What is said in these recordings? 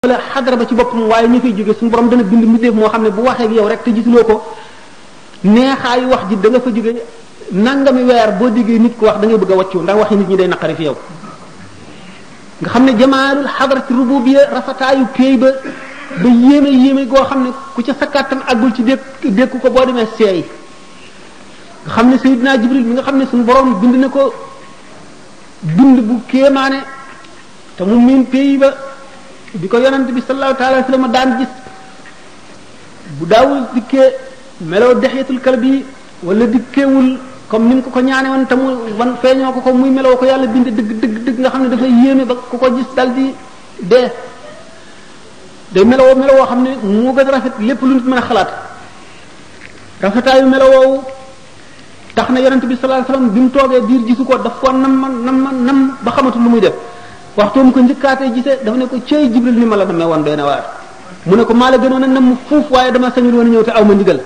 la xadara ba ci boppam waaye ñu fay jóge suñu borom dana bind mbindeef moo xam ne bu waxee ak yow rek te gisuloo ko neexaayu wax ji da nga fa jóge nangami weer boo déggee nit ko wax da ngay bëgg a wàccu ndax waxi nit ñi day naqari fi yow nga xam ne jamaalul xadarati rububiyya rafetaayu péey ba ba yéeme yéeme goo xam ne ku ca sa kàttan àggul ci dékk dékku ko boo demee seey nga xam ne Seydina Jibril mi nga xam ne suñu borom bind na ko bind bu kéemaane te mu miin pays ba bi ko yonent bi sallallahu taala wa sallam daan gis bu daawul dikkee meloo dexyatul kalbi wala dikkeewul comme ni mu ko ko ñaane woon te mu wan feeñoo ko ko muy meloo ko yàlla bind dëgg dëgg dëgg nga xam ne dafay yéeme ba ku ko gis dal di dee day meloo meloo xam ne moo gën a rafet lépp lu nit mën a xalaat rafetaayu melowoowu tax na yonent bi sallallahu alayhi wasallam bi mu toogee biir gisu ko daf ko nam man nam man nam ba xamatul lu muy def waxtoom ko njëkkaatee gisee dafa ne ko cey jibril ni ma la namee woon doy na waar mu ne ko maa la gënoon a nam fuuf waaye dama sañul woon a ñëw te aw ma ndigal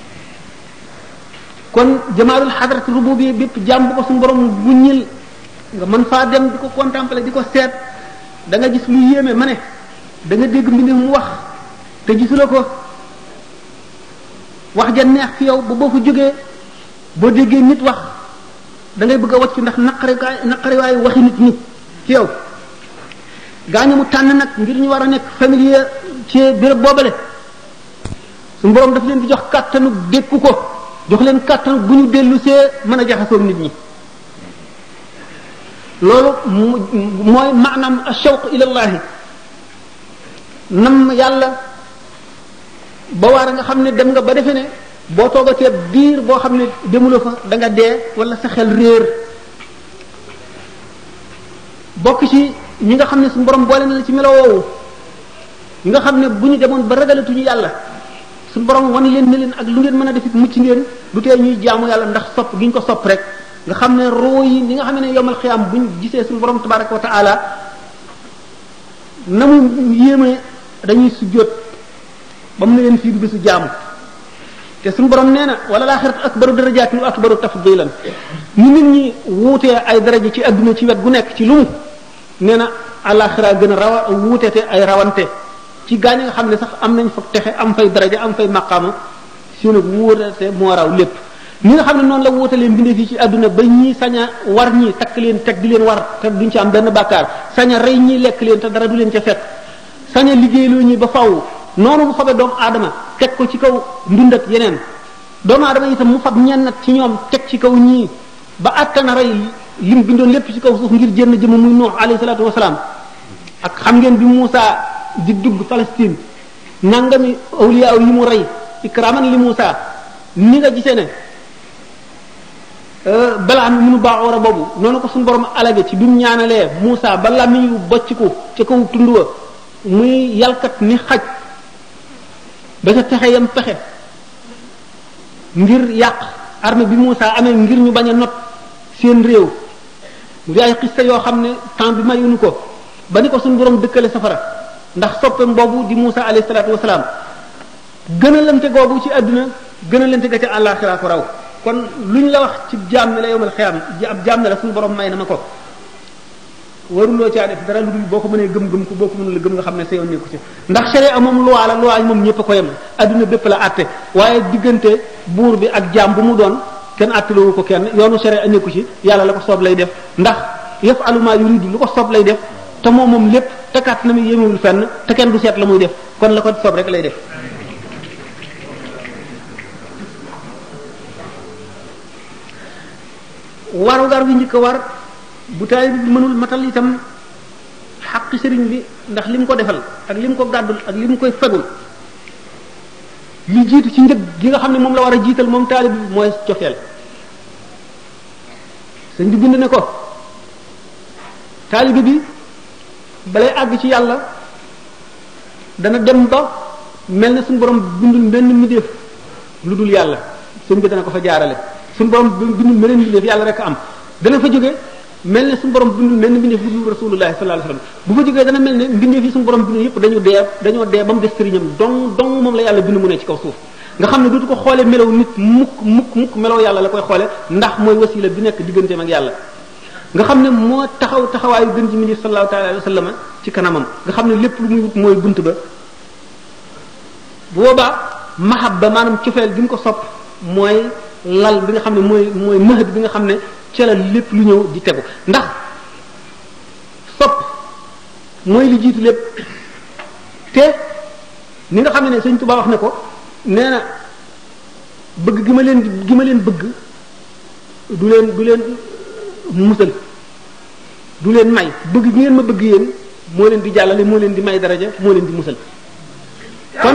kon jamaalul xadrat rububi bépp jàmm bu ko suñu borom wuññil nga mën faa dem di ko contempler di ko seet da nga gis lu yéeme ma ne da nga dégg mbind mu wax te gisula ko wax ja neex fi yow ba boo fa jógee boo déggee nit wax da ngay bëgg a wacc ndax naqari naqari waayu waxi nit ñi ci yow gaañu mu tànn nag ngir ñu war a nekk familier ci béréb boobale suñu borom daf leen di jox kàttanu dékku ko jox leen kàttanu bu ñu dellu see mën a jaxasoog nit ñi loolu mooy maanaam ashawq ilallahi nam yàlla ba waar nga xam ne dem nga ba defe ne boo toogatee biir boo xam ne demuloo fa da nga dee wala sa xel réer bokk ci ñi nga xam ne suñu borom boole na la ci melo woowu ñi nga xam ne bu ñu demoon ba ragalatuñu yàlla suñu borom wan leen ne leen ak lu ngeen mën a defit mucc ngeen du tee ñuy jaamu yàlla ndax sopp gi ñu ko sopp rek nga xam ne roo yi ni nga xam ne yomal xiyaam buñ gisee suñu borom tabaraka wa taala na mu yéeme dañuy sujjóot ba mu ne leen fii du bisu jaamu te suñu borom nee na wala laaxiratu akbaru darajaatin wa akbaru tafdilan ni nit ñi wuutee ay daraja ci adduna ci wet gu nekk ci lu mu nee na àllaaxira gën a rawa wuutete ay rawante ci gaañ nga xam ne sax am nañ fa texe am fay daraja am fay maqaama si nag wuutete moo raw lépp ni nga xam ne noonu la wuutalee mbindee fii ci adduna ba ñii sañ a war ñii takk leen teg di leen war te duñ ci am benn bàkkaar sañ a rey ñii lekk leen te dara du leen ca fekk sañ a liggéeyloo ñi ba faw noonu mu fabe doomu aadama teg ko ci kaw ndund ak yeneen doomu aadama itam mu fab ñennat ci ñoom teg ci kaw ñii ba attana rey lim bindoon lépp ci kaw suuf ngir jënn jëmm muy nuux alayhi salaatu wasalaam ak xam ngeen bi Muusa di dugg Palestine nangami awliya yi mu rey ikraman li Muusa ni nga gisee ne balaa mi munu baaxoor a boobu noonu ko suñu borom alage ci bi mu ñaanalee Muusa ba làmmiñ yu bocciku ca kaw tund wa muy yalkat ni xaj ba ca pexe yam pexe ngir yàq armée bi Moussa amee ngir ñu bañ a not seen réew mu di ay xista yoo xam ne temps bi mayuñu ko ba ni ko suñu borom dëkkale safara ndax soppeem boobu di Moussa alayhi salaatu wasalaam gën a lante googu ci àdduna gën a lante ga ca àllaaxira ko raw kon luñ la wax ci jaam ne la yowmal xiyaam ab jaam ne la suñu borom may na ma ko waruloo caa def dara lu dul boo ko mënee gëm-gëm ko boo ko mënul gëm nga xam ne sa yoon nekku ci ndax sharia moom loi la loi moom ñëpp a ko yem adduna bépp la àtte waaye diggante buur bi ak jaam bu mu doon kenn àttalewu ko kenn yoonu sharia nekku ci yàlla la ko soob lay def ndax yafalu ma yuridu lu ko soob lay def te moom moom lépp te kat na mu yemewul fenn te kenn du seet la muy def kon la ko soob rek lay def warugar bi njëkk a war bu taay bi mënul matal itam xaqi sëriñ bi ndax li mu ko defal ak li mu ko gàddul ak li mu koy fegul li jiitu ci njëg gi nga xam ne moom la war a jiital moom taalib bi mooy cofeel sëñ bi bind ne ko taalibi bi balay àgg ci yàlla dana dem ba mel ne suñu borom bindul benn mbindeef lu dul yàlla sëñ bi dana ko fa jaarale suñu borom bindul beneen mbindeef yàlla rek am dana fa jóge mel ne suñu borom bindul mel ne mbindeef bu dul rasulullah sallallahu alayhi wasallam bu fa jógee dana mel ne mbindeef yi suñu borom bindul yëpp dañu dee dañoo dee ba mu des sëriñam dong dong moom la yàlla bind mu ne ci kaw suuf nga xam ne dootu ko xoolee melaw nit mukk mukk mukk melaw yàlla la koy xoole ndax mooy wasila bi nekk digganteem ak yàlla nga xam ne moo taxaw taxawaayu gën ji mindi sallallahu taala alayhi wa sallam ci kanamam nga xam ne lépp lu muy wut mooy bunt ba bu boobaa mahabba maanaam cofeel gi mu ko sopp mooy lal bi nga xam ne mooy mooy mahad bi nga xam ne ca la lépp lu ñëw di tegu ndax sopp mooy li jiitu lépp te ni nga xam ne ne sëñ Tuba wax ne ko nee na bëgg gi ma leen gi ma leen bëgg du leen du leen musal du leen may bëgg gi ngeen ma bëgg yéen moo leen di jàllale moo leen di may daraja moo leen di musal kon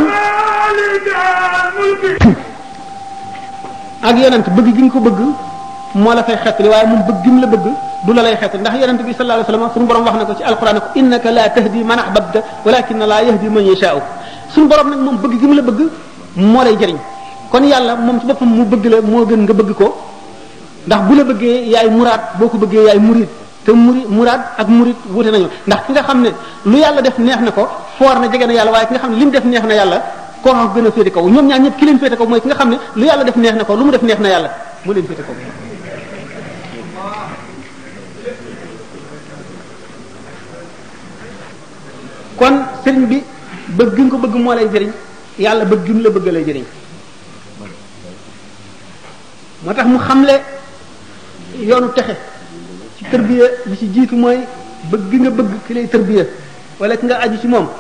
ak yonent bëgg gi nga ko bëgg moo la fay xettali waaye moom bëgg gi mu la bëgg du la lay xettali ndax yonent bi sallallahu alayhi wasallam suñu borom wax na ko ci alquran ko innaka la tahdi man ahbabta walakin la yahdi man yasha'u suñu borom nag moom bëgg gi mu la bëgg moo lay jëriñ kon yàlla moom ci boppam mu bëgg la moo gën nga bëgg ko ndax bu la bëggee yaay muraad boo ko bëggee yaay murid te muri muraad ak murid wute nañu ndax ki nga xam ne lu yàlla def neex na ko foor na jege na yàlla waaye ki nga xam ne li mu def neex na yàlla koo xam gën a féete kaw ñoom ñaar ñëpp ki leen féete kaw mooy ki nga xam ne lu yàlla def neex na ko lu mu def neex na yàlla moo leen féete kaw kon sëriñ bi bëgg nga ko bëgg moo lay jëriñ yàlla bëgg gi mu la bëgg lay jëriñ moo tax mu xamle yoonu texe ci tërbiya li ci jiitu mooy bëgg gi nga bëgg ki lay tërbiya wala ki nga aju ci moom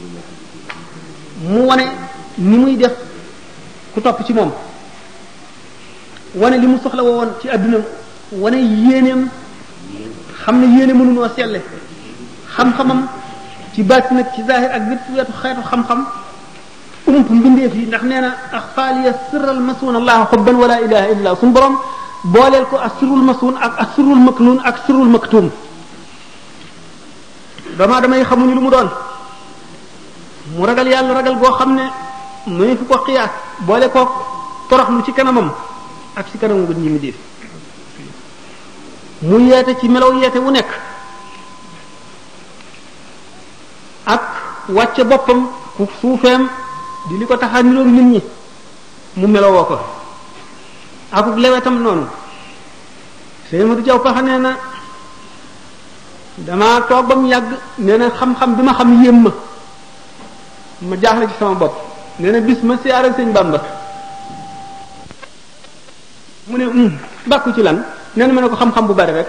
mu wane ni muy def ku topp ci moom wane li mu soxla woon ci adduna wane yéeneem xam ne yéene mënunoo selle xam-xamam ci baati nag ci zahir ak bépp wetu xeetu xam-xam ump mbindeef yi ndax nee na axfaaliya sirral masuun allah xubban wala ilaha illa suñu borom booleel ko ak sirrul masuun ak ak sirrul maknuun ak sirrul maktuum dama damay xamuñu lu mu doon mu ragal yàlla ragal goo xam ne mënu fu ko xiyaas boole ko toroxlu ci kanamam ak ci kanamu gën ñi mi def mu yeete ci melaw yeete wu nekk ak wàcce boppam ku suufeem di li ko tax a niroog nit ñi mu melowoo ko akuk lewetam noonu sëñ Madu Jaw paxa nee na damaa toog ba mu yàgg nee na xam-xam bi ma xam yéem ma ma jaaxle ci sama bopp nee na bis ma siyaare sëñ Bamba mu ne um bàkku ci lan nee na ma ne ko xam-xam bu bari rek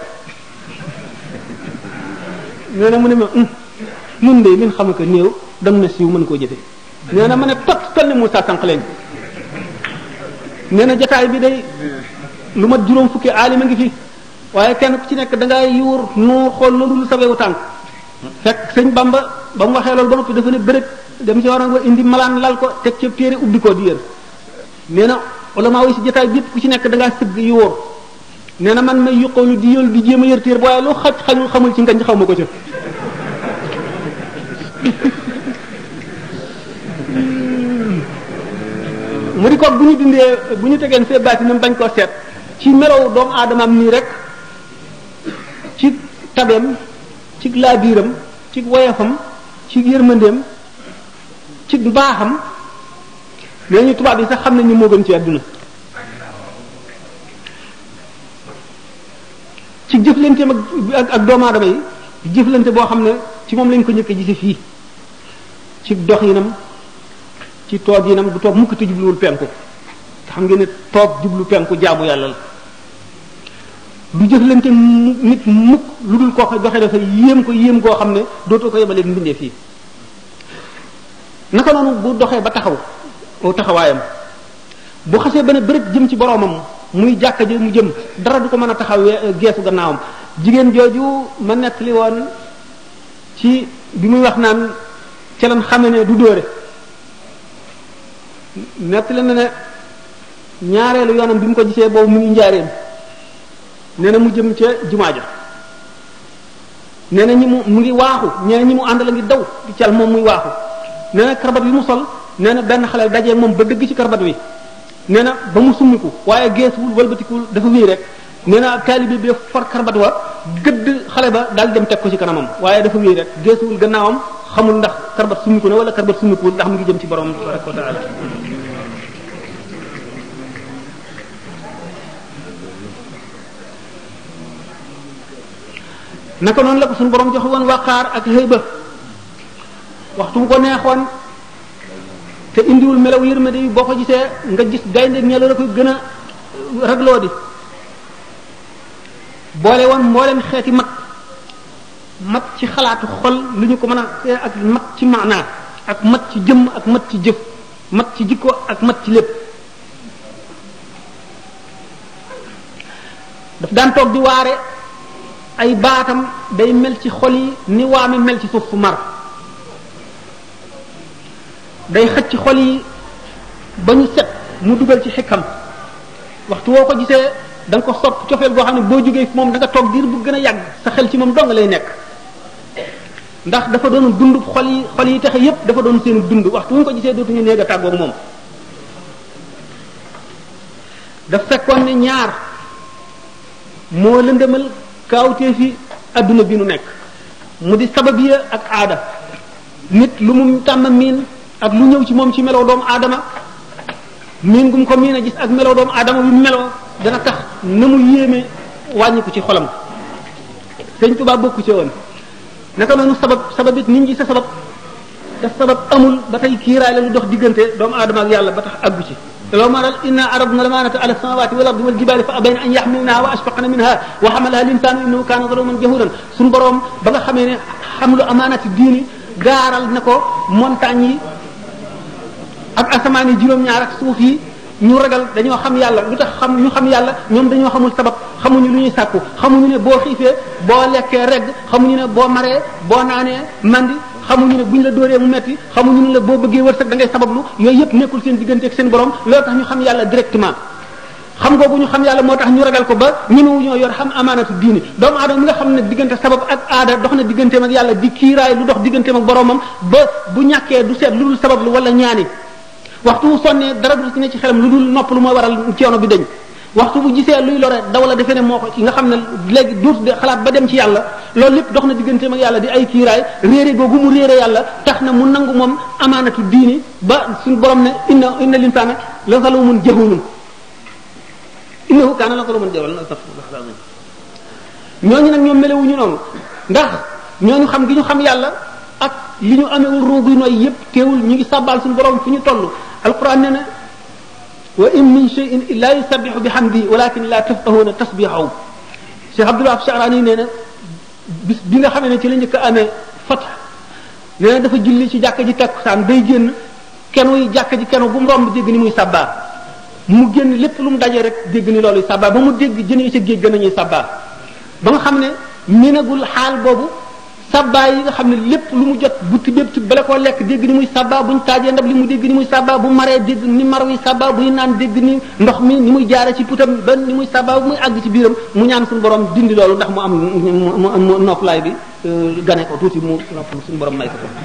nee na mu ne ma um nun de min xam ko néew dang na siiw mën koo jëfe nee na ma ne tot toll ni Moussa sànq leen nee na jataay bi day lu mat juróom fukki aalima ngi fi waaye kenn ku ci nekk da ngay yuur nuur xool loolu lu sawewu tànk fekk sëñ Bamba ba mu waxee loolu ba noppi dafa ne bërëg dem ci waroon indi malaan lal ko teg ca téere ubbi ko di yër nee na ulama yi si jataay bi yëpp ku ci nekk da ngaa sëgg yuur nee na man may yuqoolu di yël di jéem a yër téere waaye lu xaj xañul xamul ci ngañ xaw ma ko ca mu di ko bu ñu dindee bu ñu tegeen fee baatinam bañ koo seet ci melow doomu aadamaam nii rek ci tabeem ci laabiiram ci woyafam ci yërmandeem ci mbaaxam nee ñu tubaab yi sax xam nañ ni moo gën ci àdduna ci jëflanteem ak ak doomu aadama yi jëflante boo xam ne ci moom lañ ko njëkk a gise fii ci dox yinam ci toog yinam du toog mukk te jubluwul penku te xam ngeen ne toog jublu penku jaamu yàlla la du jëflante nit mukk lu dul koo ko doxee dafa yéem ko yéem goo xam ne dootoo ko yemalee mbindee fii naka noonu bu doxee ba taxaw aw taxawaayam bu xasee ba ne bërëb jëm ci boroomam muy jàkka ji mu jëm dara du ko mën a taxaw geesu gannaawam jigéen jooju ma nettali woon ci bi muy wax naan ca lan xame ne du dóore nettali na ne ñaareelu yoonam bi mu ko gisee boobu mu ngi njaareem nee na mu jëm ca jumaa ja nee na ñi mu mu ngi waaxu nee na ñi mu àndal a ngi daw di cal moom muy waaxu nee na karbat bi mu sol nee na benn xale dajee moom ba dëgg ci karbat wi nee na ba mu summiku waaye geesuwul walbatikuwul dafa wéy rek nee na taalibe bi for karbat wa gëdd xale ba daal dem teg ko ci kanamam waaye dafa wéy rek geesuwul gannaawam xamul ndax karbat summiku na wala karbat summikuwul ndax mu ngi jëm ci borom tabaraka wa taala naka noonu la ko suñu borom joxe woon waqaar ak xëyba waxtu bu ko neexoon te indiwul melaw yërmande yi boo ko gisee nga gis gaynde ñelo la koy gën a ragloo di boole woon mboolem xeeti mat mat ci xalaatu xol lu ñu ko mën a ak mat ci maanaa ak mat ci jëmm ak mat ci jëf mat ci jikko ak mat ci lépp daf daan toog di waare ay baatam day mel ci xol yi ni waame mel ci suuf fu mar day xëcc ci xol yi ba ñu set mu dugal ci xikam waxtu woo ko gisee da nga ko sopp cofeel goo xam ne boo jógee moom da nga toog diir bu gën a yàgg sa xel ci moom dong lay nekk ndax dafa doon dund xol yi xol yi taxe yépp dafa doon seen dund waxtu wu ñu ko gisee dootuñu néeg a tàggoog moom daf fekkoon ne ñaar moo lëndëmal kaawtee fi adduna bi nu nekk mu di sababiya ak aada nit lu mu tàmm miin ak lu ñëw ci moom ci melow doomu aadama miin gum ko miin a gis ak melow doomu aadama bi meloo dana tax na mu yéeme wàññi ko ci xolam sëñ Tuubaa bokku ci woon naka noonu sabab sabab it nit ñi sa sabab te sabab amul ba tey kiiraay la lu dox diggante doomu aadama ak yàlla ba tax àggu ci لو ما إنا عرضنا الأمانة على السماوات والأرض والجبال فأبين أن يحملنها وأشفقن منها وحملها الإنسان إنه كان ظلوما جهولا سن بروم بغا خامي حمل أمانة الدين gaaral na ko montagne yi ak asamaan yi juróom-ñaar ak suuf yi ñu ragal dañoo xam yàlla lu tax xam ñu xam yàlla ñoom dañoo xamul sabab xamuñu lu ñuy sàkku xamuñu ne boo xiifee boo lekkee regg xamuñu ne boo maree boo naanee mandi xamuñu ne buñ la dóoree mu metti xamuñu ne la boo bëggee wërsëg da ngay sabablu yooyu yëpp nekkul seen diggante ak seen borom loolu tax ñu xam yàlla directement xam googu ñu xam yàlla moo tax ñu ragal ko ba ñemewu ñoo yor xam amaanatu diini doomu aadama mi nga xam ne diggante sabab ak aada dox na digganteem ak yàlla di kiiraay lu dox digganteem ak boromam ba bu ñàkkee du seet lu dul sabab lu wala ñaani waxtu bu sonnee dara du ci ne ci xelam lu dul nopp lu mooy waral coono bi dañ waxtu bu gisee luy lore daw la defee ne moo ko ci nga xam ne léegi duut de xalaat ba dem ci yàlla loolu lépp dox na digganteem ak yàlla di ay kiiraay réere googu mu réere yàlla tax na mu nangu moom amaanatu diini ba suñu borom ne inna inna linsaana la zalumun jahulun innahu kaana la zaluman jahulan astaghfirullah ñooñu nag ñoom melewuñu noonu ndax ñooñu xam gi ñu xam yàlla ak li ñu amewul roogu nooy yépp teewul ñu ngi sàbbaal suñu borom fu ñu toll alquran ne na wa in min shay'in illa yusabbihu bihamdihi walakin la tafqahuna tasbihahu Cheikh Abdul Wahab Sha'rani nee na bis bi nga xamee ne ci la njëkk a amee fat nee na dafa julli ci jàkka ji takkusaan day génn kenu yi jàkka ji kenu bu mu romb dégg ni muy sabbaa mu génn lépp lu mu dajee rek dégg ni loolu sabbaa ba mu dégg jën yi ca géej gën nañuy sabbaa ba nga xam ne minagul xaal boobu sabbaa yi nga xam ne lépp lu mu jot butti bépp ci bala koo lekk dégg ni muy sabbaa buñ taajee ndab li mu dégg ni muy sabbaa bu maree dégg ni mar wi sabbaa buy naan dégg ni ndox mi ni muy jaare ci putam ba ni muy sabbaa bu muy àgg ci biiram mu ñaan suñu borom dindi loolu ndax mu am mu am noppalaay bi gane ko tuuti mu nopp suñu borom may ko ko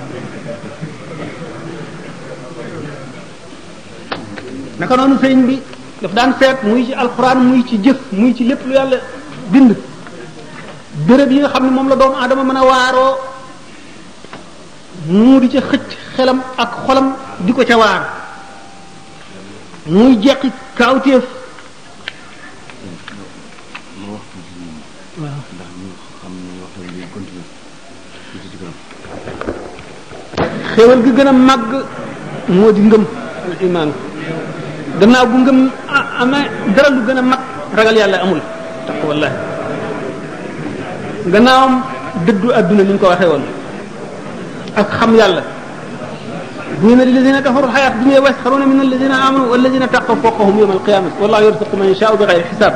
naka noonu sëriñ bi daf daan seet muy ci alxuraan muy ci jëf muy ci lépp lu yàlla bind béréb yi nga xam ne moom la doomu aadama mën a waaroo mu di ca xëcc xelam ak xolam di ko ca waar muy jeqi kaawteef waaw xéewal gi gën a màgg moo di ngëm al iman gannaaw bu ngëm amee dara lu gën a mag ragal yàlla amul tax wallahi gannaawam dëddu adduna ni ñu ko waxee woon ak xam yàlla dina lilladina kafaru xayaat dunya wa yasxaruna min alladina amanu walladina taqaw fawqahum yawma alqiyamati wallahu yarzuqu man yashaau bi xayri xisaab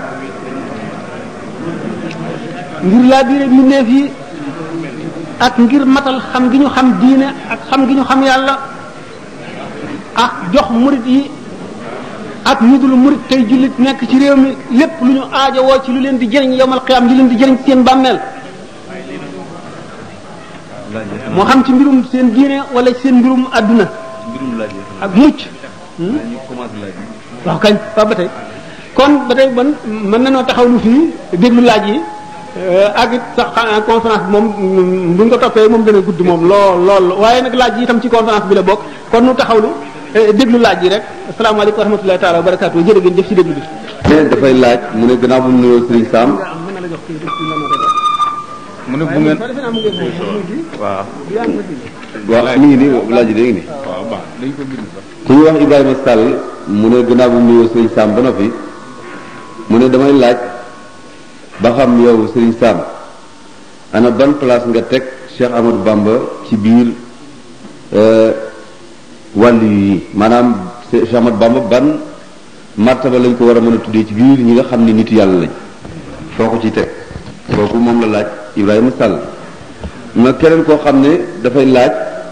ngir laa biire mbindeef yi ak ngir matal xam gi ñu xam diine ak xam gi ñu xam yàlla ak jox murit yi ak ñu dul murit tey jullit nekk ci réew mi lépp lu ñu aajowoo ci lu leen di jëriñ yowmal qiyaam li leen di jëriñ seen bàmmeel moo xam ci mbirum seen diine wala seen mbirum àdduna ak mucc waaw kañ waaw ba tey kon ba tey ban mën nañoo taxaw lu fii déglu laaj yi ak it sax conférence bi moom buñ ko toppee moom dana gudd moom lool lool waaye nag laaj yi itam ci conférence bi la bokk kon nu taxawlu déglu laaj yi rek asalaamaaleykum wa rahmatullahi taala wa barakaatu jërë ngeen jëf ci déglu bi. nee dafay laaj mu ne gannaaw bu mu nuyoo Serigne Sam mu ne bu ngeen waaw waaw mi ngi nii laaj yi léegi nii waaw baax dañ ko bind sax ku ñuy wax Ibrahima Sall mu ne gannaaw bu mu nuyoo Sëriñ Sam ba noppi mu ne damay laaj ba xam yow Sëriñ Sam ana ban place nga teg Cheikh Amadou Bamba ci biir wàllu yi maanaam Cheikh Amadou Bamba ban martaba lañ ko war a mën a tuddee ci biir ñi nga xam ne nitu yàlla lañ foo ko ci teg kooku moom la laaj Ibrahima Sall na keneen koo xam ne dafay laaj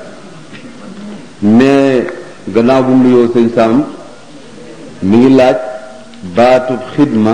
mais gannaaw bu mu nuyoo sëñ Sam mi ngi laaj baatu xidma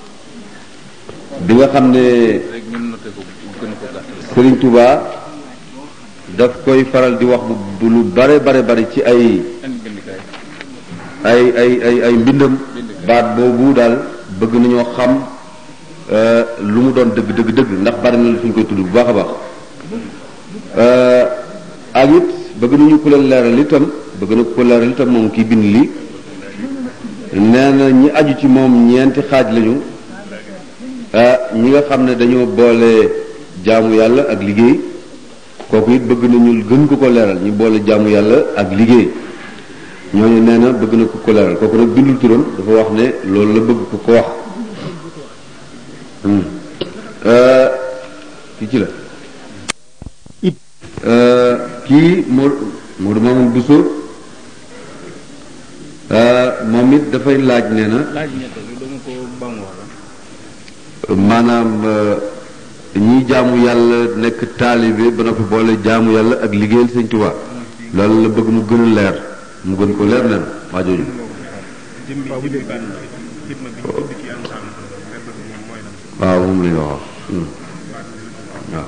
bi nga xam ne rek ñun noté ko gën a ko gàttal Serigne Touba daf koy faral di wax bu bu lu bare bare bare ci ay indi bindikaay ay ay ay ay mbindam baat boobu daal bëgg nañoo xam euh, lu mu doon dëgg dëgg dëgg ndax bari na lu fi ñu koy tudd bu baax a baax euh, ak it bëgg nañu ku leen leeral itam bëgg na ku ko leeral itam moom kii bind lii nee na ñi aju ci moom ñeenti xaaj lañu ah ñi nga xam ne dañoo boole jaamu yàlla ak liggéey kooku it bëgg nañu gën ko ko leeral ñu boole jaamu yàlla ak liggéey ñooñu nee na bëgg na ko ko leeral kooku nag bindul turam dafa wax ne loolu la bëgg ko ko wax Hmm. Euh, kii ci la Euh, kii moo Modou Mamoun Bousso euh, moom it dafay laaj nee na laaj ñett bi dama ko bam wala maanaam euh, ñi jaamu yàlla nekk taalibe ba noppi boole jaamu yàlla ak liggéeyal sëñ Tuubaa loolu la bëgg mu gën a leer mu gën ko leer nee na waa jooju jëmbi jëmbi baat bi xidma bi ñu tudd ci alxuraan verbe bi moom mooy lan waaw moom la ñu wax hmm. waaw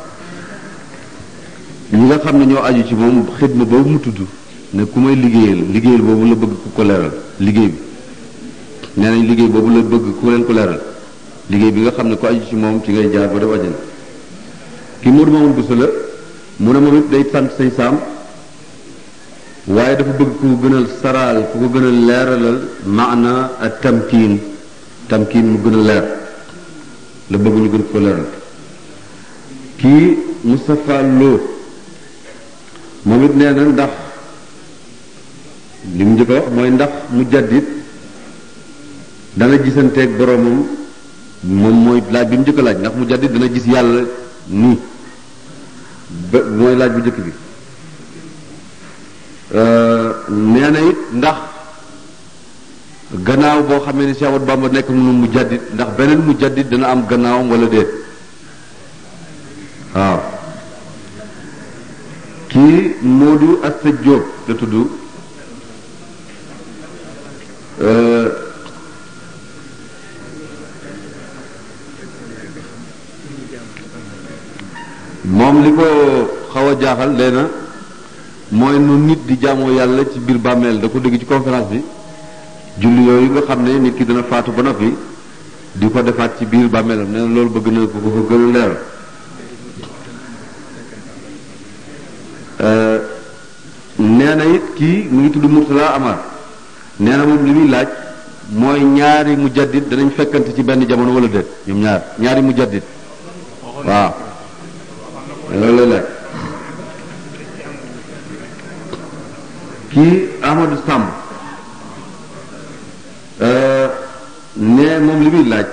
ñi nga xam ne ñoo aju ci moom xidma boobu mu tudd ne ku may liggéeyal liggéeyal boobu la bëgg ku ko leeral liggéey bi nee nañ liggéey boobu la bëgg ku leen ko leeral liggéey bi nga xam ne ku aju ci moom ci ngay jaar ba def àjjana ki Modou Mamoun Bousso la mu ne moom it day sant say saam waaye dafa bëgg ku ko gënal saraal ku ko gënal leeralal maana ak tamkiin tamkiin mu gën a leer la bëgg ñu gën ko leeral kii Moustapha Lo moom it nee na ndax li mu njëkk a wax mooy ndax mu jaddit dana gisanteeg boromam moom mooy laaj bi mu njëkk a laaj ndax mu jaddit dana gis yàlla nii ba mooy laaj bu njëkk bi nee na it ndax gannaaw boo xamee ni Cheikh Ahmadou Bamba nekk mu mu jaddit ndax beneen mu jaddit dana am gannaawam wala déet waaw kii Modou Asta Diop la tudd euh, moom li ko xaw a jaaxal nee na mooy nu nit di jaamoo yàlla ci biir bàmmeel da ko dégg ci conférence bi julli yooyu nga xam ne nit ki dana faatu ba noppi di ko defaat ci biir bàmmeelam nee na loolu bëgg na ko ko gën a leeral nee na it kii mu ngi tudd Murtala Amar nee na moom li muy laaj mooy ñaari mujaddid danañ fekkante ci benn jamono wala déet ñoom ñaar ñaari mujaddid waaw loolu lay laaj kii Amadou Samb nee moom li muy laaj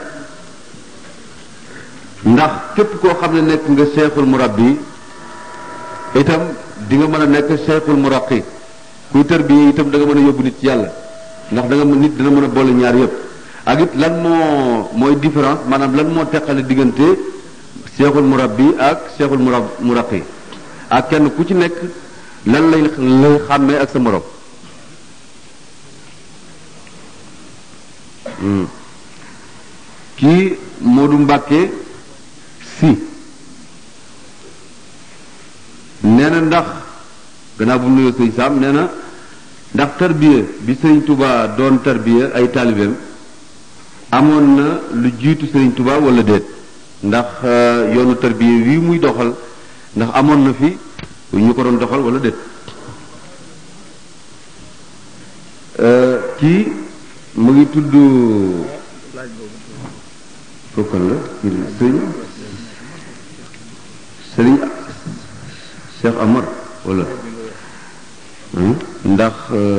ndax képp koo xam ne nekk nga seexul murabbi itam di nga mën a nekk cheikhul muraqi kuy tërbiye itam da nga mën a yóbbu nit ci yàlla ndax da nga mën nit dina mën a boole ñaar yëpp ak it lan moo mooy différence maanaam lan moo teqale diggante cheikhul murabbi ak cheikhul murab muraqi ak kenn ku ci nekk lan lay lay xàmmee ak sa morom kii Modou Mbacke si nee na ndax gannaaw bu mu nuyoo sëñ Saam nee na ndax tarbiya bi sëñ Touba doon tarbiya ay taalibeem amoon na lu jiitu sëñ Touba wala déet ndax yoonu tarbiya wii muy doxal ndax amoon na fi ñu ko doon doxal wala déet kii mu ngi tudd kookan la sëñ Cheikh Amar wala ndax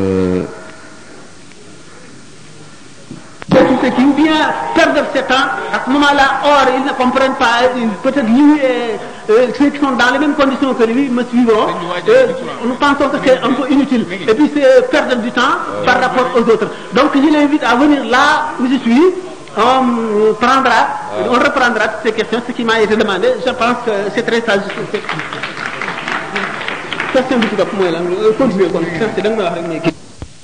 tout ce qui ou bien perdre ce temps à ce moment-là or ils ne comprennent pas peut-être lui et euh, ceux qui sont dans les mêmes conditions que lui me suivront euh, nous pensons que c'est un peu inutile et puis c'est perdre du temps par rapport aux autres donc je l'invite à venir là où je suis on prendra on reprendra toutes ces questions ce qui m'a été demandé je pense que c'est très sage question bi ci topp mooy lan continuer kon c'est da nga may wax rek mais kii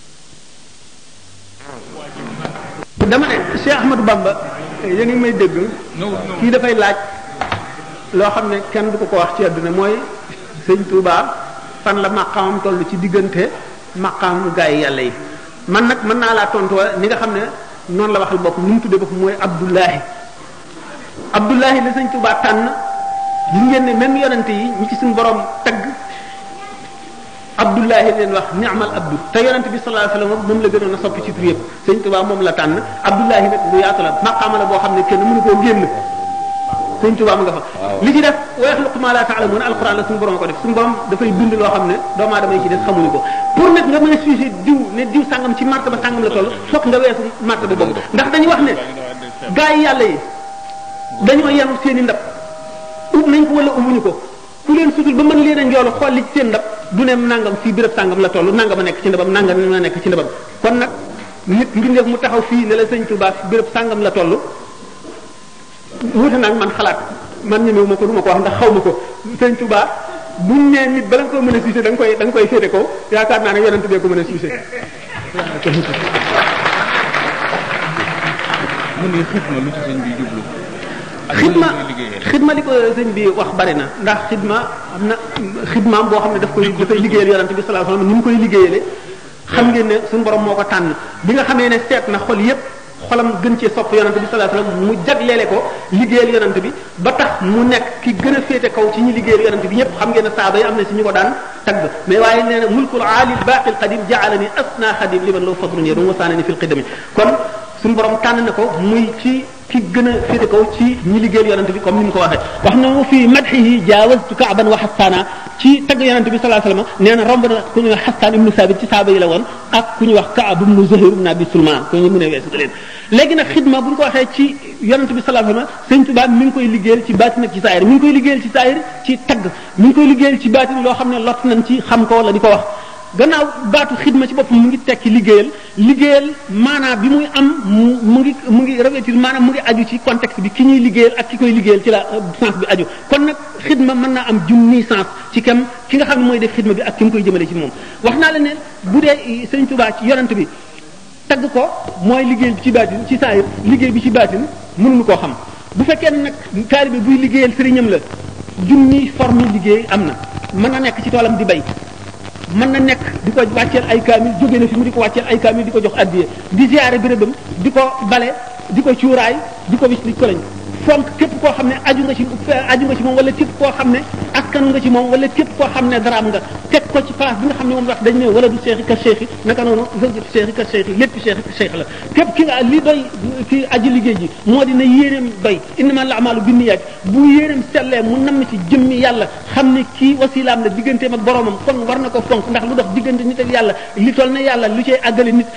dama ne Cheikh Ahmadou Bamba yéen ngi may dégg kii dafay laaj loo xam ne kenn du ko ko wax ci àdduna mooy sëñ Touba fan la maqaamam toll ci diggante maqaam gaa yi yàlla yi man nag mën naa laa tontu ni nga xam ne noonu la waxal bopp nu mu tuddee bopp mooy Abdullahi Abdullahi la sëñ Touba tànn gis ngeen ne même yonente yi ñi ci suñu borom tagg Abdullahi leen wax ni'mal abdu te yonente bi sallallahu alayhi wasallam moom la gënoon a soppi ci tur yëpp sëñ Tuba moom la tànn Abdullahi nag lu yaatu la maqaama la boo xam ne kenn mënu koo génn sëñ Tuba mu nga fa li ci def wa yaxluqu ma la ta'lamun alquran la suñu borom ko def suñu borom dafay bind loo xam ne doomu aadama yi ci def xamuñu ko pour nag nga mën a sujet diw ne diw sàngam ci martaba sàngam la toll fokk nga weesu martaba boobu ndax dañu wax ne gaa yi yàlla yi dañoo yenu seen i ndab ub nañ ko wala ubuñu ko ku leen sutul ba mën leen a njoolu xool li ci seen ndab du ne nangam fii béréb sàngam la toll nangam a nekk ci ndabam nangam a nekk ci ndabam kon nag nit mbindeef mu taxaw fii ne la sëñ Touba fi béréb sàngam la toll wuute nag man xalaat man ñemewu ma ko du ma ko wax ndax xaw ma ko sëñ Touba buñ nee nit bala nga ko mën a suusé da nga koy da nga koy féete ko yaakaar naa ne yonent bee ko mën a suusé mu ne xitma lu ci sëñ bi jublu xidma xidma li ko sëñ bi wax bari na ndax xidma am na xidmaam boo xam ne daf koy dafay liggéeyal yonante bi sallallahu alayhi wasallam ni mu koy liggéeyale xam ngeen ne suñu borom moo ko tànn bi nga xamee ne seet na xol yépp xolam gën cee sopp yonante bi sallallahu alayhi wasallam mu jagleele ko liggéeyal yonante bi ba tax mu nekk ki gën a féete kaw ci ñi liggéeyal yonante bi ñëpp xam ngeen ne saaba yi am na si ñu ko daan tagg mais waaye nee na mulkul aali baqi qadim ja'alani asna xadim liman law fadlun yadum wasaanani fil qidami kon suñu borom tànn na ko muy ci ki gën a féete kaw ci ñi liggéeyal yonante bi comme ni mu ko waxee wax na mu fi madhihi jaawaztu kaaban wa xastaana ci tagg yonante bi sallallahu alayhi wasallam nee na romb na ku ñuy wax xastaan ibnu saabit ci saaba yi la woon ak ku ñuy wax kaab ibnu zuhayr ibnu abi sulman ko ñu mën a weesu leen léegi nag xidma bu ñu ko waxee ci yonante bi sallallahu alayhi wasallam sëñ Tuubaa mi ngi koy liggéeyal ci baatin ak ci saayir mi ngi koy liggéeyal ci saayir ci tagg mi ngi koy liggéeyal ci baatin loo xam ne lot nañ ci xam ko wala di ko wax gannaaw baatu xidma ci boppam mu ngi tekki liggéeyal liggéeyal maanaam bi muy am mu mu ngi mu ngi revêtir maanaam mu ngi aju ci contexte bi ki ñuy liggéeyal ak ki koy liggéeyal ci la sens bi aju kon nag xidma mën naa am junni sens ci kem ki nga xam ne mooy def xidma bi ak ki mu koy jëmale ci moom wax naa la ne bu dee sëñ Tuubaa ci yonent bi tagg ko mooy liggéey bi ci baatin ci saayir liggéey bi ci baatin mënuñu koo xam bu fekkee ne nag taalibe buy liggéeyal sëriñam la junni forme liggéey am na mën na nekk ci toolam di bay mën na nekk di ko wàcceel ay kaamil jóge na fi mu di ko wàcceel ay kaamil di ko jox addiye di ziare bérébam di ko bale di ko cuuraay di ko wis di ko lañ fonk képp koo xam ne aju nga ci aju nga ci moom wala képp koo xam ne askanu nga ci moom wala képp koo xam ne daraam nga teg ko ci place bi nga xam ne moom wax dañ ne wala du seexi ka seexi naka noonu zawjatu seexi ka seexi lépp seexi ka seex la képp ki nga li doy ki aji liggéey ji moo di na yéeneem doy innama al a'malu binniyaat bu yéeneem sellee mu namm ci jëmmi yàlla xam ne kii wasilaam la digganteem ak boromam kon war na ko fonk ndax lu dox diggante nit ak yàlla li toll ne yàlla lu cay àggale nit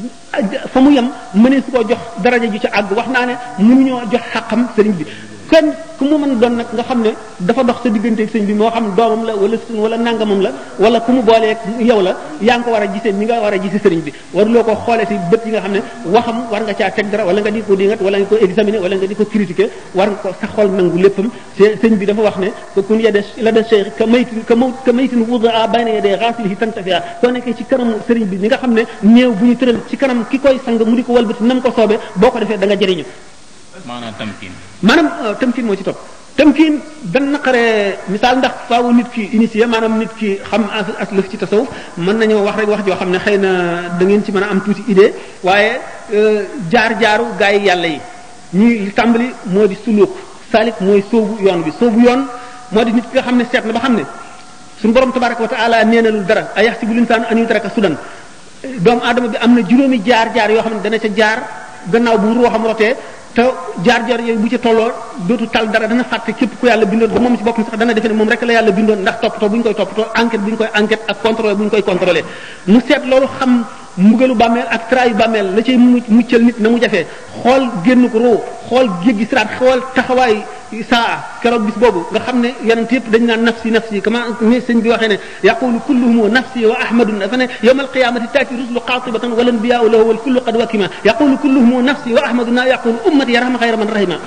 fa mu yem mënee su ko jox daraja ju ci àgg wax naa ne mënuñoo jox xaqam sëriñ bi kenn ku mu mën doon nag nga xam ne dafa dox sa diggante ak sëñ bi moo xam doomam la wala wala nangamam la wala ku mu booleeg yow la yaa ngi ko war a gisee ni nga war a gisee sëriñ bi waruloo ko xoolee si bët yi nga xam ne waxam war nga caa teg dara wala nga di ko dingat wala nga ko examiner wala nga di ko critiquer war nga ko sa xol nangu léppam sëñ bi dafa wax ne kun yade la da cheikh ka maytin ka maw ka maytin wudaa bayna yadee xaasilihi tantafia soo nekkee ci kanamu sëriñ bi ni nga xam ne néew bu ñu tëral ci kanam ki koy sang mu di ko walbati nam ko soobee boo ko defee da nga jëriñu maanaam tamkin maanaam tamkin moo ci topp tamkin dan naqaree misaal ndax faawu nit ki initié maanaam nit ki xam as lëf ci tasawuf mën nañoo wax rek wax joo xam ne xëy na da ngeen ci mën a am tuuti idée waaye jaar-jaaru gaa yi yàlla yi ñuy tàmbali moo di suluk salik mooy soobu yoon bi soobu yoon moo di nit ki nga xam ne seet na ba xam ne suñu borom tabaraka wa taala neenalul dara a yaxsibu linsaanu an yutraka sudan doomu aadama bi am na juróomi jaar-jaar yoo xam ne dana ca jaar gannaaw bu ruuxam rotee te jaar-jaar yooyu bu ci tolloo dootu tal dara dana fàtte képp ku yàlla bindoon ba moom ci boppam sax dana defe ne moom rek la yàlla bindoon ndax toppatoo bu ñu koy toppatoo enquête bu ñu koy enquête ak contrôle bu ñu koy contrôlé mu seet loolu xam mbugalu bàmmeel ak trayu bàmmeel la cay mu muccal nit na mu jafee xool génn ko roo xool jéggi siraat xool taxawaay saa keroog bis boobu nga xam ne yonent yëpp dañ naan nafsi nafsi kama ni sëñ bi waxee ne yaqulu kulluhum nafsi wa ahmadun dafa ne yawma alqiyamati taati rusulu qatibatan wal anbiya'u lahu wal kullu qad wakima yaqulu kulluhum nafsi wa ahmaduna yaqulu ummati yarham xayra man rahima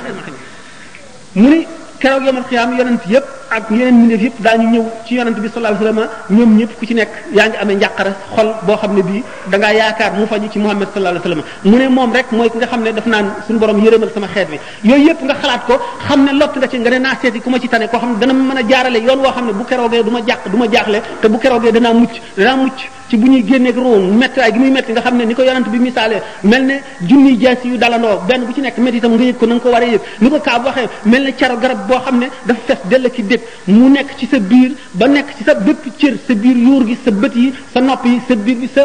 mu ni keroog yomal xiyaam yonent yëpp ak yeneen mbindeef yëpp daañu ñëw ci yonent bi sallallahu alayhi wasallam ñoom ñëpp ku ci nekk yaa ngi amee njàqare xol boo xam ne bii da ngaa yaakaar mu faju ci Muhammad sallallahu alayhi wasallam mu ne moom rek mooy ki nga xam ne daf naan suñu borom yërëmal sama xeet bi yooyu yëpp nga xalaat ko xam ne lott nga ci nga ne naa seeti ku ma ci tane koo xam ne dana mën a jaarale yoon woo xam ne bu keroogee du ma jàq du ma jaaxle te bu keroogee danaa mucc danaa mucc ci bu ñuy génneeg roon méttiwaay gi muy métti nga xam ne ni ko yonent bi misaalee mel ne junniy jaasi yu dalandoo benn bu ci nekk métti itam nga yëg ko na nga ko war a yëg ni ko kaab waxee mel ne caro garab boo xam ne dafa fes dell ki dég mu nekk ci sa biir ba nekk ci sa bépp cër sa biir yuur gi sa bët yi sa nopp yi sa biir bi sa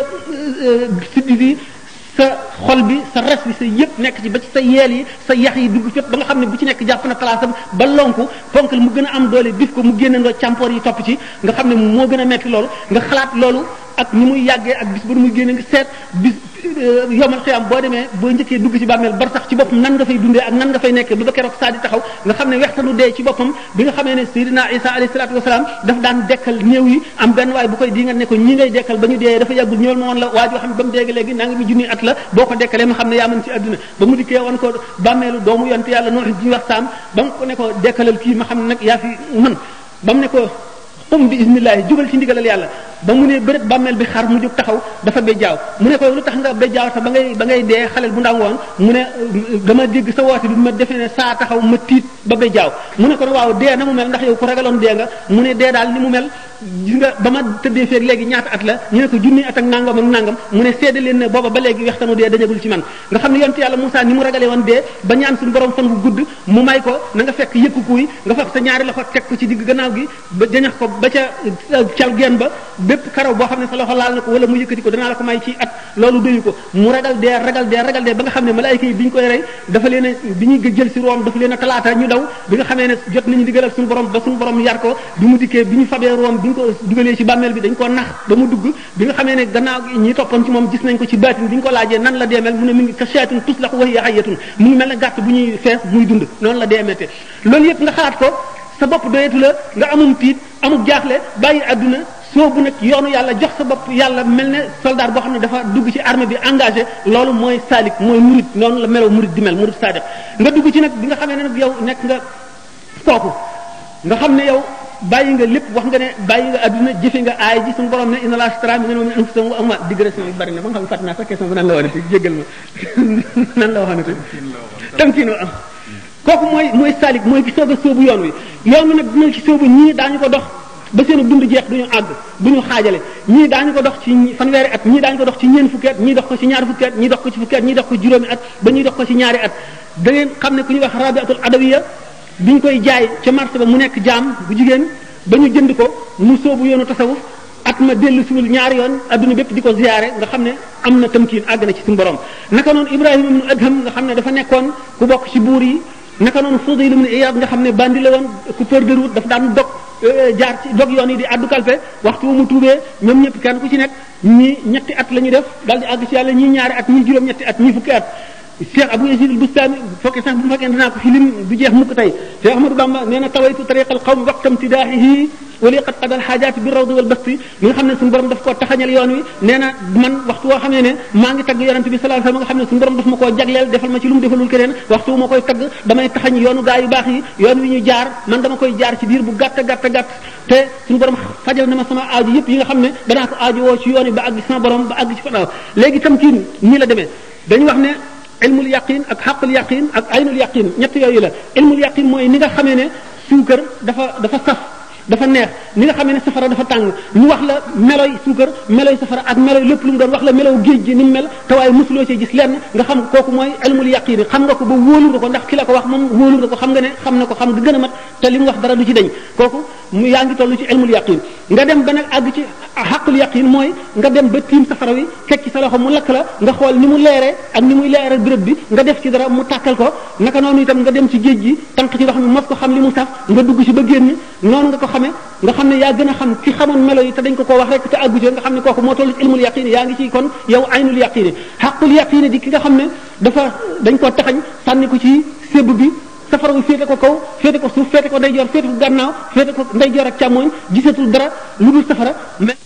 siddi bi sa xol bi sa res bi sa yëpp nekk ci ba ci sa yeel yi sa yax yi dugg fépp ba nga xam ne bu ci nekk jàpp na palaasam ba lonku ponkal mu gën a am doole bif ko mu génnandoo càmpoor yi topp ci nga xam ne moo gën a metti loolu nga xalaat loolu ak ni muy yàggee ak bis ba muy génne nga seet bis yomal xiyam boo demee boo njëkkee dugg ci bàmmeel bar sax ci boppam nan nga fay dundee ak nan nga fay nekkee ba ba keroog saa di taxaw nga xam ne wextanu dee ci boppam bi nga xamee ne Seydina Isa alayhi salaatu wasalaam daf daan dekkal néew yi am benn waay bu koy di nga ne ko ñi ngay dekkal ba ñu dee dafa yàggul ñëwal ma woon la waa joo xam ne ba mu dégg léegi naa ngi mi junni at la boo ko dekkalee ma xam ne yaa mën ci àdduna ba mu dikkee woon ko bàmmeelu doomu yonte yàlla Nuux ji wax saam ba mu ko ne ko dekkalal kii ma xam ne nag yaa fi mën ba mu ne ko um bi ismillahi jugal ci ndigalal yàlla ba mu ne bërët bàmmeel bi xar mu jóg taxaw dafa bejjaaw mu ne ko lu tax nga bejjaaw te ba ngay ba ngay dee xalel bu ndaw woon mu ne dama dégg sa woote bi ma defee ne saa taxaw ma tiit ba bejjaaw mu ne ko waaw dee na mu mel ndax yow ku ragaloon dee nga mu ne dee daal ni mu mel gis nga ba ma tëddee feeg léegi ñaata at la ñu ne ko junni at ak nangam ak nangam mu ne seede leen ne booba ba léegi wextanu dee dañagul ci man nga xam ne yonte yàlla Moussa ni mu ragalee woon dee ba ñaan suñu borom fan gu gudd mu may ko na nga fekk yëkku kuy nga fekk sa ñaari loxo teg ko ci digg gannaaw gi ba jañax ko ba ca cal geen ba bépp karaw boo xam ne sa loxo laal na ko wala mu yëkkati ko danaa la ko may ci at loolu doyu ko mu ragal dee ragal dee ragal dee ba nga xam ne malaayika yi bi ñu koy rey dafa leen a bi ñuy jël si room dafa leen a talaata ñu daw bi nga xamee ne jot nañu digalal suñu borom ba suñu borom yar ko bi mu dikkee bi ñu fabee room bi ñu ko dugalee ci bàmmeel bi dañ ko nax ba mu dugg bi nga xamee ne gannaaw ñi toppoon ci moom gis nañ ko ci baatin bi ñu ko laajee nan la deemel mu ne mi ngi ka seetun tuslax wa hiya hayyatun mu ngi mel ne gàtt bu ñuy fees muy dund noonu la deemete loolu yëpp nga xalaat ko sa bopp doyetu la nga amum tiit amuk jaaxle bàyyi àdduna soobu nag yoonu yàlla jox sa bopp yàlla mel ne soldat boo xam ne dafa dugg ci armée bi engagé loolu mooy salik mooy murid noonu la meloo murid di mel murid sadiq nga dugg ci nag bi nga xamee ne nag yow nekk nga kooku nga xam ne yow bàyyi nga lépp wax nga ne bàyyi nga adduna jëfe nga aay ji suñu borom ne inna laa ashtara minal mu'minina anfusahum wa amwaalahum digression yi bari na ba nga xam ne fàtte naa sax question bi nan la waxee jéggal ma nan la waxee tamkiin wa am kooku mooy mooy salik mooy ki soog a sóobu yoon wi yoon wi nag dina ci sóobu ñii daañu ko dox ba seen dund jeex duñu àgg duñu xaajale ñii daañu ko dox ci fanweeri at ñii daañu ko dox ci ñeen fukki at ñii dox ko ci ñaari fukki at ñii dox ko ci fukki at ñii dox ko juróomi at ba ñuy dox ko ci ñaari at da ngeen xam ne ku ñuy wax rabiatul adawiya biñ koy jaay ca marché ba mu nekk jaam bu jigéen ba ñu jënd ko mu sóobu yoonu tasawuf at ma dellu siwul ñaari yoon adduna bépp di ko ziyaare nga xam ne am na tamkiin àgg na ci suñu borom naka noonu ibrahima ibnu adham nga xam ne dafa nekkoon ku bokk ci buur yi naka noonu Fudayl ibn Iyad nga xam ne bandi la woon coupeur de route daf daan dog jaar ci dog yoon yi di addu kalpe waxtu mu tuubee ñoom ñëpp kenn ku ci nekk ñii ñetti at la ñu def daal di àgg ci yàlla ñii ñaari at ñii juróom ñetti at ñii fukki at Cheikh Abou Yazid al-Bustami fokkee sax bu fekkee dinaa ko fi lim du jeex mukk tey Cheikh Ahmadou Bamba nee na tawaytu tariqal qawmi waqtam tidaahihi wali qad qadal xaajaati bi rawdi wal basti mi nga xam ne suñu borom daf koo taxañal yoon wi nee na man waxtu woo xamee ne maa ngi tagg yonente bi sallallahu alayhi wasallam nga xam ne suñu borom daf ma koo jagleel defal ma ci lu mu defalul keneen waxtu wu ma koy tagg damay taxañ yoonu gaa yu baax yi yoon wi ñu jaar man dama koy jaar ci diir bu gàtt gàtt gàtt te suñu borom fajal na ma sama aaju yëpp yi nga xam ne danaa ko aaju woo ci yoon wi ba àgg sama borom ba àgg ci fanaaw léegi tam kii nii la demee dañu wax ne ilmul yaqin ak xaqul yaqin ak aynul yaqin ñett yooyu la ilmul yaqin mooy ni nga xamee ne suukar dafa dafa saf dafa neex ni nga xamee ne safara dafa tàng ñu wax la meloy suukar meloy safara ak meloy lépp lu mu doon wax la melow géej gi ni mu mel te waaye mosuloo ci gis lenn nga xam kooku mooy ilmul yaqin xam nga ko ba wóolu nga ko ndax ki la ko wax moom wóolu nga ko xam nga ne xam na ko xam nga gën a mat te li mu wax dara du ci dañ kooku mu yaa ngi toll ci ilmul yaqin nga dem ba nag àgg ci xaqul yaqin mooy nga dem ba tiim safara wi fekk ci sa loxo mu lakk la nga xool ni mu leeree ak ni muy leeree béréb bi nga def ci dara mu tàkkal ko naka noonu itam nga dem ci géej gi tànk ci ndox mi mos ko xam li mu saf nga dugg ci ba génn noonu nga ko xamee nga xam ne yaa gën a xam ki xamoon melo yi te dañ ko ko wax rek te àggu ci nga xam ne kooku moo toll ci ilmul yaqin yaa ngi ci kon yow aynul yaqin xaqul yaqin di ki nga xam ne dafa dañ ko taxañ sànni ko ci sébb bi safara bi féete ko kaw féete ko suuf féete ko ndeyjoor féete ko gannaaw féete ko ndeyjoor ak càmmooñ gisatul dara lu dul safara mais